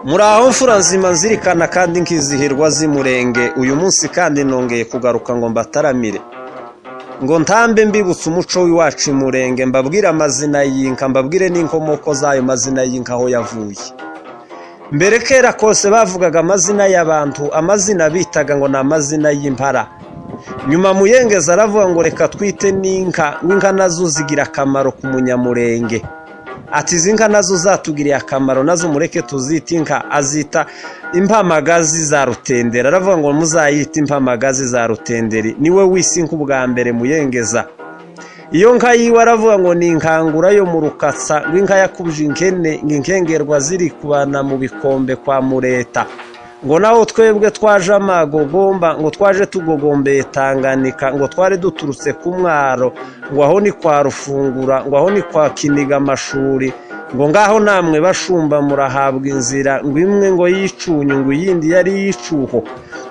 Muraho mfura nzima nzirikana kandi nkizihirwa z'Umurenge uyu munsi kandi nongeye kugaruka ngo mbataramire ngo ntambe mbibutsa umuco w'iwacu i Murenge mbabwire amazina y'inka mbabwire n'inkomoko z'ayo mazina y'inka aho yavuye mbere kera kose bavugaga amazina y'abantu amazina bitaga ngo ni amazina y'impara nyuma muyengeza aravuga ngo reka twite n'inka n'inka nazo zigira akamaro ku munyamurenge ati izi nka nazo zatugiriye akamaro nazo mureke tuzite inka azita impamagazi za rutenderi aravuga ngo muzayite impamagazi za rutenderi niwe wisi inka ubwa mbere muyengeza iyo nka yiwe aravuga ngo ni inkangura yo mu rukatsa rw'inka yakubye inkene ngo inkengerwa ziri kubana mu bikombe kwa mureta ngo naho twebwe twaje amagogomba ngo twaje tugogombeye tanganika ngo twari duturutse ku mwaro ngo aho ni kwa rufungura ngo aho ni kwa kiniga amashuri ngo ngaho namwe bashumba murahabwa inzira ngo imwe ngo yicunye ngo iyindi yari yicuho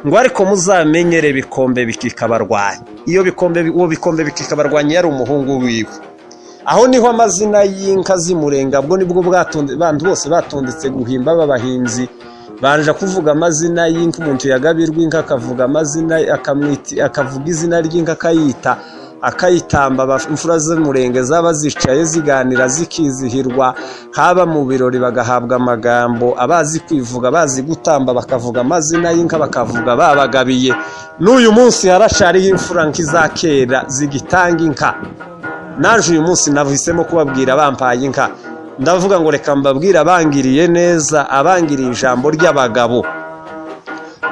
ngo ariko muzamenyere bikombe bikikabarwanya iyo bikombe uwo bikombe bikikabarwanya yari umuhungu wiwe aho niho amazina y'inka z'imurenge ubwo nibwo bwatonde bantu bose batondetse guhimba b'abahinzi banje kuvuga amazina y'inka umuntu yagabirwa inka akavuga amazina akavuga izina ry'inka akayita akayitamba imfura z'umurenge zaba zicaye ziganira zikizihirwa haba mu birori bagahabwa amagambo abazi kwivuga abazi gutamba bakavuga amazina y'inka bakavuga babagabiye n'uyu munsi harashariho imfura nk'iza kera zigitanga inka naje uyu munsi nahisemo kubabwira bampaye inka ndavuga ngo reka mbabwire abangiriye neza abangiriye ijambo ry'abagabo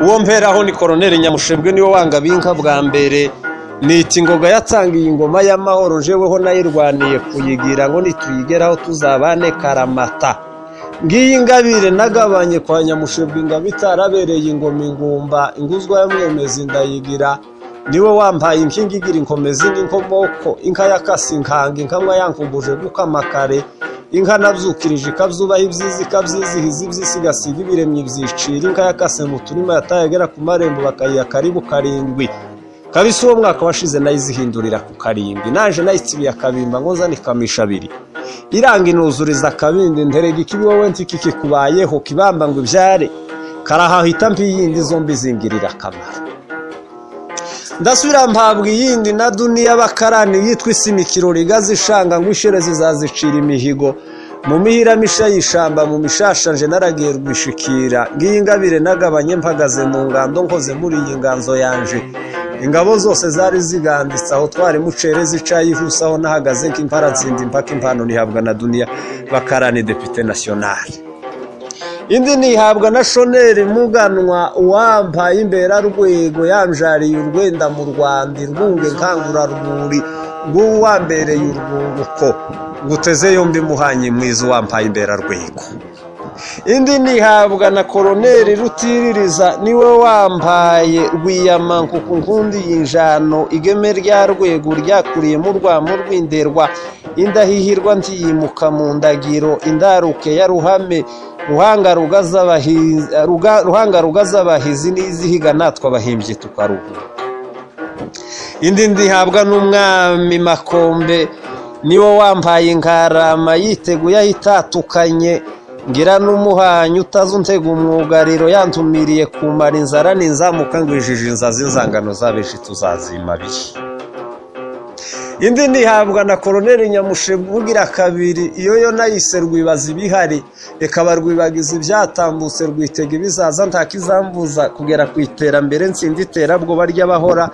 uwo mperaho ni koroneri nyamushebwe niwe wanga binka bwa mbere niti ngoga yatangiye ingoma y'amahoro jeweho nayirwaniye kuyigira ngo nituyigeraho tuzabane karamata ngiyi ingabire nagabanye kwa nyamushebwe ingabo itarabereye ingoma ingumba inguzwa ya mwemezi ndayigira niwe wampaye inkingi igira inkomezi n'inkomoko inka yakase inkanga inkanywa yankumbuje gukama kare inka nabyukirije ikabzubaha ibyiza ikabyizihiza ibyisigasira ibiremye byicira inka yakase mu turima yatayagera ku marembo bakayiha karibu karindwi kabisa uwo mwaka washize nayizihindurira ku karindwi naje nayitsibiye akabimba ngo nzane ikamisha abiri iranga inuzuriza akabindi nterega ikibiwowe ntiki kikubayeho kibamba ngo ibyare karahahita mbi yindi zombi zingirira akamaro ndasubira mpabwa iyindi na duniya bakarani yitwa isimikiro rigazi ishanga ngo ishere zizazicira imihigo mu mihiramisha y'ishamba mu mishashanje naragiye rwishikira ngiyi ingabire nagabanye mpagaze mu ngando nkoze muri iyi nganzo yanje ingabo zose zari ziganditse aho twari mucere zicaye ihuse aho nahagaze nk'impara ntsinda impaka impano nihabwa na duniya bakarani depite nasiyonari indi nihabwa na shoneri muganwa uwampaye imbera rwego yanjariye urwenda mu rwanda irwunge nkangurarumuri rw'uwambereye urwunguko guteze yombi muhanye mwiza uwampaye imbera rwego indi nihabwa na koroneri rutiririza niwe wampaye rwiyamanku ku nkundi y'injano igeme rya rwego ryakuriyemo urwamo rw'inderwa indahihirwa ntiyimuka mu ndagiro indaruke ya ruhame ruhanga rugaz'abahizi n'izihiga natwe abahimbyi tukaruhura indi ndihabwa n'umwami makombe niwe wampaye inkarama yiteguye ahitatukanye ngira n'umuhanyi utazi untega umwugariro yantumiriye kumara inzara n'inzamuka ngwijije inzazi inzangano z'abenshi tuzazima bihe indi ntihabwa na koroneri nyamushebugira kabiri iyo yo nayise rwibaza ibihari reka rwibagiza ibyatambutse rwitega ibizaza ntakizambuza kugera ku iterambere nsinda iterabwoba ry'abahora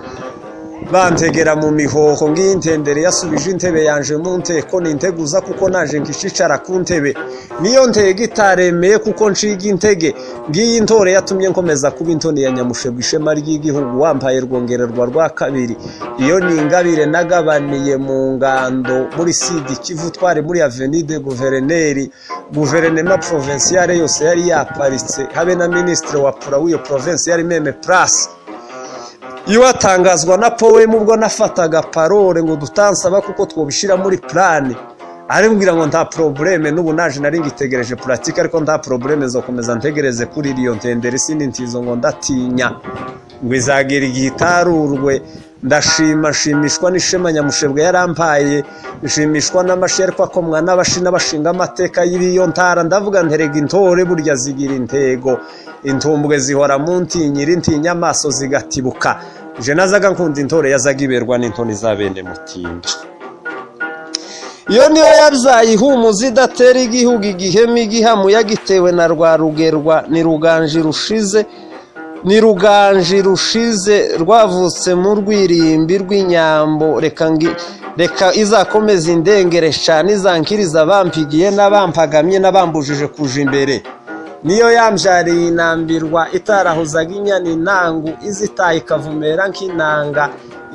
bantegera mu mihoho ng'iy'intendere yasubije intebe yanje mu nteko ninteguza kuko naje nkishicara ku ntebe niyo ntego itaremeye kuko nshiga intege ngiyi ntore yatumye nkomeza kuba intoni ya nyamushego ishema ry'igihugu wambaye rwongererwa rwa kabiri iyo ni ingabire nagabaniye mu ngando muri sidi kivu twari muri avenide guverineri guverinema porovinsiyare yose yari yaparitse habe na minisitiri wa pura w'iyo porovinsiyare meme purasi iwatangazwa na powe ubwo nafataga parole ngo dutansaba kuko twobishyira muri purani arimbwira ngo nta porobureme n'ubu naje nari ngitegereje puratike ariko nta porobureme zo komeza ntegereze kuri iriyo ntendere sinitizo ngo ndatinya ngo izagira igihe itarurwe ndashima nshimishwa n'ishema nyamushebwa yarampaye nshimishwa n'amasherwa akomwa n'abashina bashinga amateka y'ibiyo ntara ndavuga nterega intore burya zigira intego intumbwe zihora mu ntinyiri intinya amaso zigatibuka je nazaga nkunda intore yazaga iberwa n'intoni za bene mutinda iyo niyo yabyaye ihumuza idatera igihugu igihemu igihamu yagitewe na rwa rugerwa ni ruganji rushize ni ruganji rushize rwavutse mu rwirimbi rw'inyambo reka ngi reka izakomeza indengere cyane izankiriza abampigiye n'abampagamye n'abambujije kuja imbere niyo yambyariye inambirwa itarahuzaga inyana intangu izitaye ikavumera nk'inanga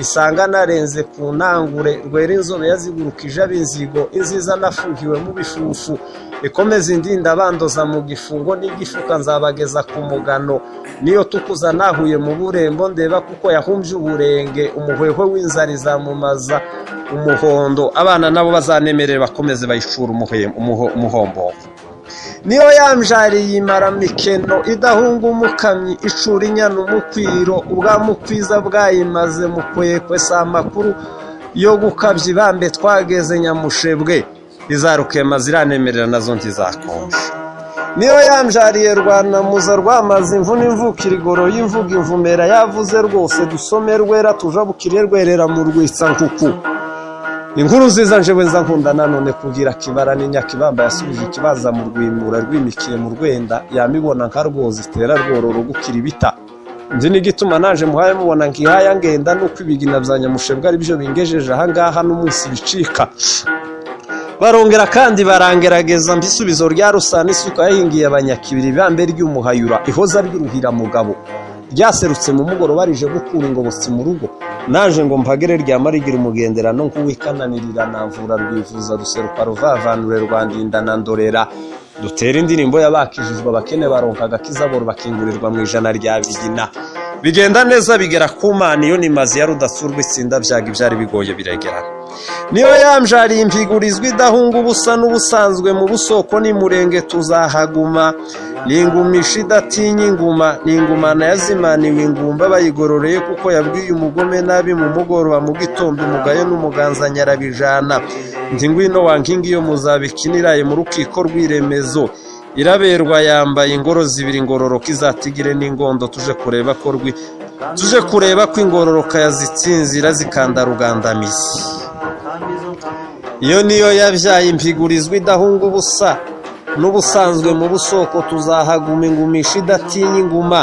isanga narenze ku ntangure rwera inzobe yazigurukije ab'inzigo inziza nafuhiwe mu bifufu ikomeza indinda bandoza mu gifungo n'igifuka nzabageza ku mugano niyo tukuza nahuye mu burembo ndeba kuko yahumbye uburenge umuhwehwe w'inzara izamumaza umuhondo abana nabo bazanemerere bakomeze bayicura umuhombogo niyo yamjariye imara mikeno idahunga umukamyi icura inyana umukwiro ubwa mukwiza bwayimaze mukwekwe si amakuru yo gukabya ibambe twageze nyamushebwe izarukwema ziranemerera nazo ntizakonje niyo yamjariye rwanamuza rwamaze imvune imvukira igoro y'imvuga imvumera yavuze rwose dusome rwera tuja bukire rwerera mu rwitsa nkuku inkuru nziza njewe nza nkunda nanone kugira kibara n'inyakibamba yasubije ikibaza mu rwimura rwimikiye mu rwenda yamibona nka rwoza itera rwororo gukira ibita nzi n'igituma naje muhaye mubona nkihaya ngenda nuko ibigina bya nyamushebwa byo bingejeje ahangaha n'umunsi bicika barongera kandi barangerageza mbisubizo rya rusana isuka yahingiye abanyakibiri bambe ry'umuhayura ihoza ry'uruhira mugabo ryaserutse mu mugoroba rije gukura ingobotsi mu rugo naje ngo mpagere ryama rigira umugenderano nk'uwikananirira namvura rwivuza ruseruka ruvavanure rwandinda na ndorera dutera indirimbo y'abakijijwe abakene baronka agakizaboro bakingurirwa mu ijana rya bigina bigenda neza bigera ku mana iyo nimazi ya rudasurwa itsinda byaga ibyari bigoye biregerana niyo yamjariye impigurizwa idahunga ubusa n'ubusanzwe mu busoko n'imurenge tuzahaguma ningumisha idatinya inguma ningumana yazimaniwe ingumba bayigororeye kuko yabwiye umugome nabi mu mugoroba mu gitondo umugayo n'umuganza nyarabijana nti ngwino wankingi iyo muzabikiniraye mu rukiko rw'iremezo iraberwa yambaye ingoro zibiri ngororoka izatigire n'ingondo tuje kureba ko rwi tuje kureba ko ingororoka yazitsinzira zikanda rugandamizi iyo niyo yabyaye impigurizwa idahunga ubusa n'ubusanzwe mu busoko tuzahaguma ingumisha idatinya inguma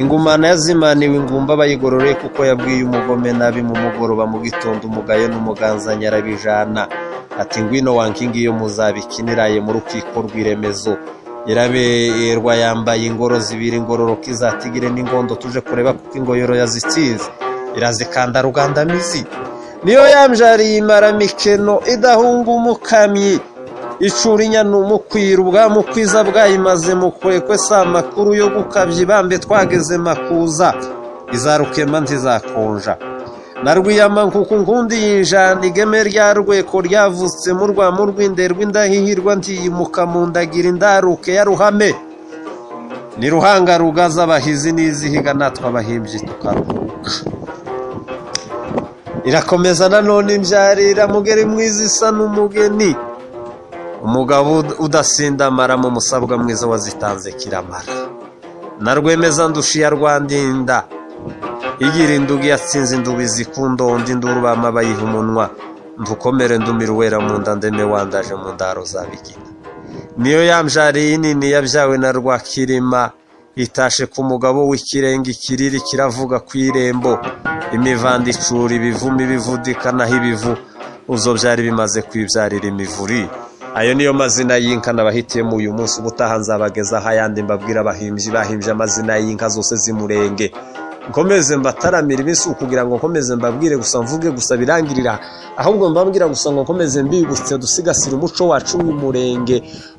ingumana yazimaniwe ingumba bayigororeye kuko yabwiye umugome nabi mu mugoroba mu gitondo umugayo n'umuganza nyarabijana ati ngwino wankingi iyo muzabikiniraye mu rukiko rw'iremezo iraberwa yambaye ingoro zibiri ingororoka izatigire n'ingondo tuje kureba kuko ingoyoro yazitsinze irazikanda rugandamizi niyo yamjariye imara mikeno idahunga umukamyi icura inyana umukwira ubwa mukwiza bwayimaze mukwekwe si amakuru yo gukabya ibambe twageze makuza izarukema ntizakonja na rwiyama nkuko nkundi yinjana igeme rya rweko ryavutse mu rwa mu rw'inderwa indahihirwa ntiyimuka mu ndagira indaruke ya ruhame ni ruhanga rugaza abahizi n'izihiga natwe abahimbyi tukaruhuka irakomeza nanone imbyarira mugeri mwiza isa n'umugeni umugabo udasindamara mu musabwa mwiza wazitanze kiramara na rwemeza ndushiya rwandinda igira indugu yatsinze indubi zikundonda induru bamabayiha umunwa mvukomere ndumira uwera mu nda ndeme wandaje mu ndaro za bigina niyo yamjariye nini yabyawe na rwakirima itashe ku mugabo w'ikirenga ikiriri kiravuga ku irembo imivanda icura ibivuma ibivudikanaho ibivu uzo byari bimaze kwibyarira imivuri ayo niyo mazina y'inka nabahitiyemo uyu munsi ubutaha nzabagezaho ayandi mbabwira abahimbyi bahimbye amazina y'inka zose z'imurenge nkomeze mbataramira iminsi kugira ngo nkomeze mbabwire gusa mvuge gusa birangirira ahubwo mbabwira gusa ngo nkomeze mbibutse dusigasire umuco wacu w'umurenge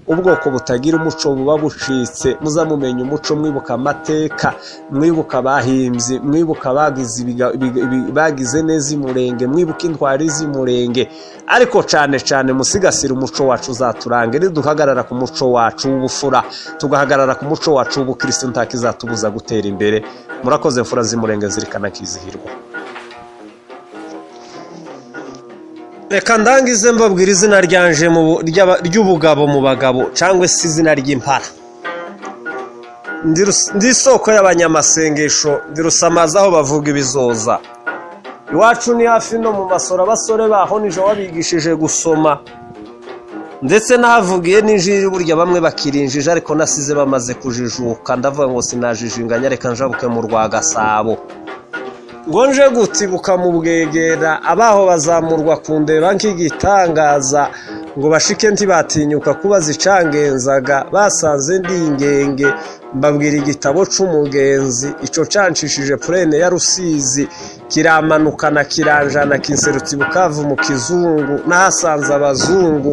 ubwoko butagira umuco buba bucitse muzamumenya umuco mwibuka amateka mwibuka abahimbyi mwibuka bagize neza imurenge mwibuka intwari z'imurenge ariko cyane cyane musigasire umuco wacu uzaturange niduhagarara ku muco wacu w'ubufura tugahagarara ku muco wacu w'ubukirisitu ntakizatubuza gutera imbere murakoze mfura z'imurenge zirikana kizihirwa reka ndangize mbabwira izina ryanje mu bu- ry'aba- ry'ubugabo mu bagabo cyangwa se izina ry'impara Ndi rus- ndi isoko y'abanyamasengesho ndi rusamaza aho bavuga ibizoza iwacu ni hafi no mu masoro abasore baho nijo wabigishije gusoma ndetse n'ahavugiye n'injiri burya bamwe bakirinjije ariko nasize bamaze kujijuka ndavuga ngo sinajijinganya reka njabuke mu rwa gasabo ngo nje gutibuka mu bwegera abaho bazamurwa ku ndeba nk'igitangaza ngo bashike ntibatinyuka kuba zicangenzaga basanze ndi ingenge mbabwira igitabo c'umugenzi ico canshishije purene ya rusizi kiramanukana kiranjana kinserutsa ibukavu mu kizungu n'ahasanze abazungu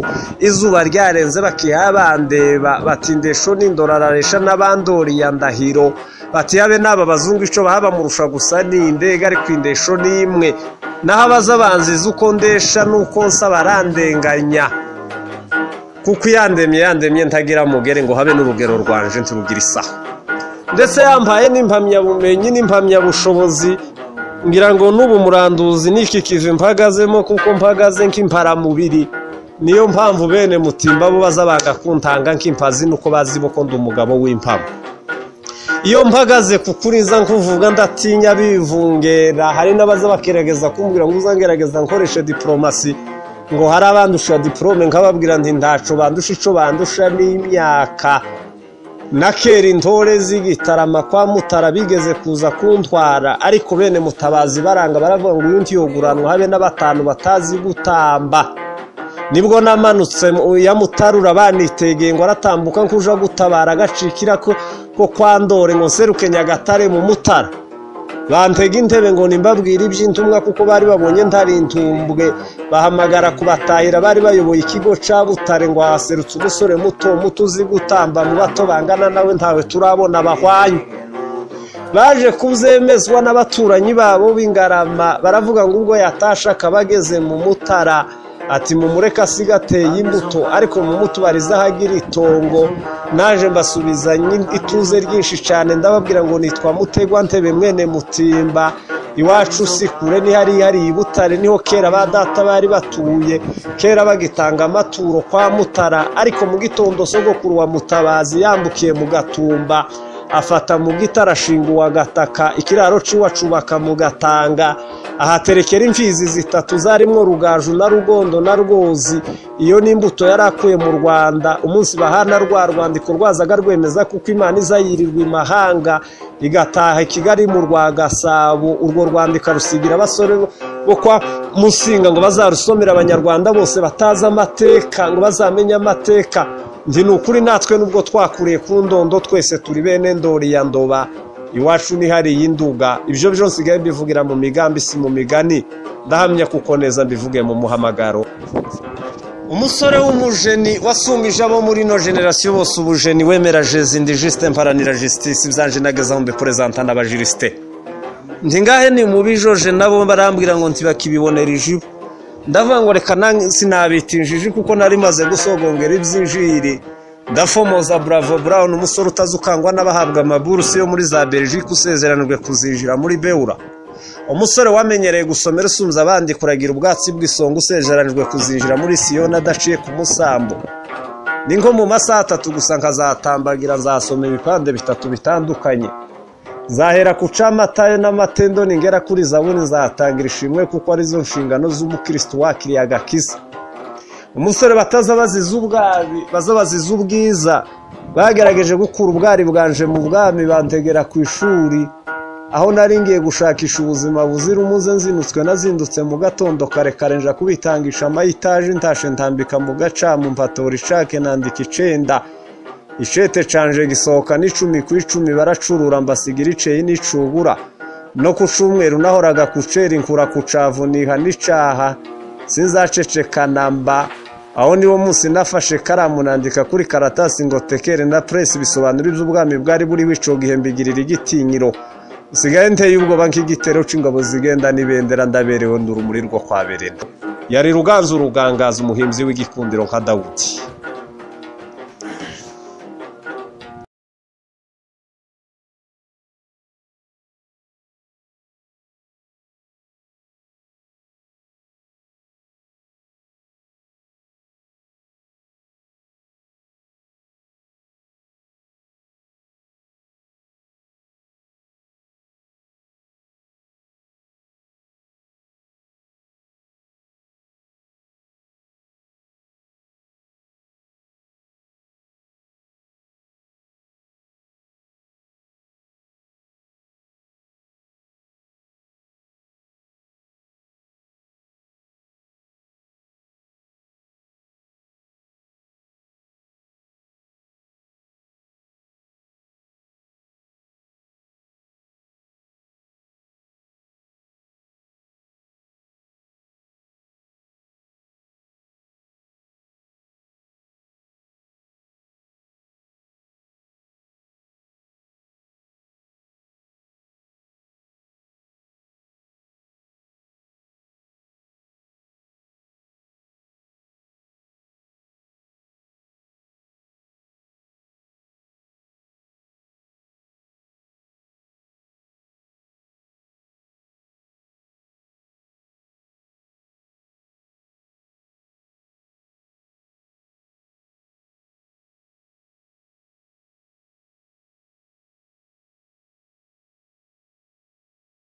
izuba ryarenze bakiha bandeba bati ndesho n'indoro araresha n'abandoriye ndahiro bati habe n'aba bazungu ico bahabamurusha gusa ni indege ariko indesho ni imwe naho abazabanziza uko ndesha n'uko nsa barandenganya kuko iyandemye yandemye ntagira mugere ngo habe n'urugero rwanje ntirugira isaha ndetse yampaye n'impamyabumenyi n'impamyabushobozi ngira ngo n'ubu muranduzi n'iki kivi mpagazemo kuko mpagaze nk'imparamubiri niyo mpamvu bene mutimba bo baza bakakuntanga nk'impazi nuko bazi bo ko ndi umugabo w'impamo iyo mpagaze ku kuri nza nkuvuga ndatinya bivungera hari n'abaza bakiregeza kumbwira ngo uzangerageza nkoreshe diporomasi ngo hari abandusha diporome nkababwira nti ntaco bandusha ico bandusha n'imyaka na kera intore z'igitarama kwa mutara bigeze kuza kuntwara ariko bene mutabazi baranga baravuga ngo uyu ntiyoguranwa habe n'abatanu batazi gutamba nibwo namanutse mu- ya mutarura banitegeye ngo aratambuka nkuja gutabara agacikira ko ko kwa ndore ngo nseruke nyagatare mu mutara bantega intebe ngo nimbabwire iby'intumwa kuko bari babonye ntari intumbwe bahamagara kubatahira bari bayoboye ikigo ca butare ngo haserutse umusore muto muto uzi gutamba mu bato bangana nawe ntawe turabona bahwanye baje kubyemezwa n'abaturanyi babo b'ingarama baravuga ngo ubwo yatashe akaba ageze mu mutara ati mumureke asiga ateye imbuto ariko mumutubarize aho agira itongo naje mbasubizanye ituze ryinshi cyane ndababwira ngo nitwa mutegwa ntebe mwene mutimba iwacu si kure ni hariya hari i butare niho kera ba data bari batuye kera bagitanga amaturo kwa mutara ariko mu gitondo sogokuru wa mutabazi yambukiye mu gatumba afata mu giti arashinga uwagataka ikiraro ciwe acubaka mu gatanga ahaterekera imfizi zitatu zarimo rugaju na rugondo na rwozi iyo n'imbuto yari akuye mu rwanda umunsi bahana rwa rwandiko rwazaga rwemeza kuko imana iza yirirwa imahanga igataha i kigali mu rwa gasabo urwo rwandiko rusigira abasore bo kwa musinga ngo bazarusomera abanyarwanda bose batazi amateka ngo bazamenye amateka njye ni ukuri natwe nubwo twakuriye ku ndondo twese turi bene ndori ya ndoba iwacu ni hariya induga ibyo byo nsigaye mbivugira mu migambi si mu migani ndahamya kuko neza mbivuge mu muhamagaro umusore w'umujeni wasumije abo muri ino generasiyo bose ubujeni wemera jezindi jisite mparanira jisitisi byanje nagezaho mbiporezanta n'abajirisite ntingahe ni mubi joje nabo barambwira ngo ntibakibibonera ijibu ndavuga ngo reka nange sinabita injiji kuko nari maze gusogongera iby'injiri ndafomoza bravo brown umusore utazi ukangwa n'abahabwa amaburusi yo muri za belgique usezeranijwe kuzinjira muri beura umusore wamenyereye gusomera usunze abandi kuragira ubwatsi bw'isonga usezeranijwe kuzinjira muri siyoni adaciye ku musambu ni nko mu masaha atatu gusa nkazatambagira nzasoma ibipande bitatu bitandukanye zahera ku camatayo n'amatendo ningera kuri zaburi nzatangira ishimwe kuko arizo nshingano z'umukristo wakiriye agakiza umusore bataza baziza ubwabi baza baziza ubwiza bagerageje gukura ubwari bwanje mu bwami bantegera ku ishuri aho nari ngiye gushakisha ubuzima buzira umuze nzinutswe nazindutse mu gatondo kare kare nja kubitangisha amayitaje ntashe ntambika mu gacamu mpatora icake nandika icenda ishete canje gisohoka n'icumi ku icumi baracurura mbasigira iceye n'icubura no ku cumweru nahoraga kucera inkura ku cavu niha n'icaha sinzacecekana mba aho niwo munsi nafashe karamu nandika kuri karatasi ngo tekere na presi bisobanura iby'ubwami bwari buriho ico gihe mbigirira igitinyiro sigaye nteye ubwoba nk'igitero c'ingabo zigenda n'ibendera ndaberewe ndurumuri rwo kwa berena yari ruganzu rugangaza umuhimbyi w'igikundiro nka dawudi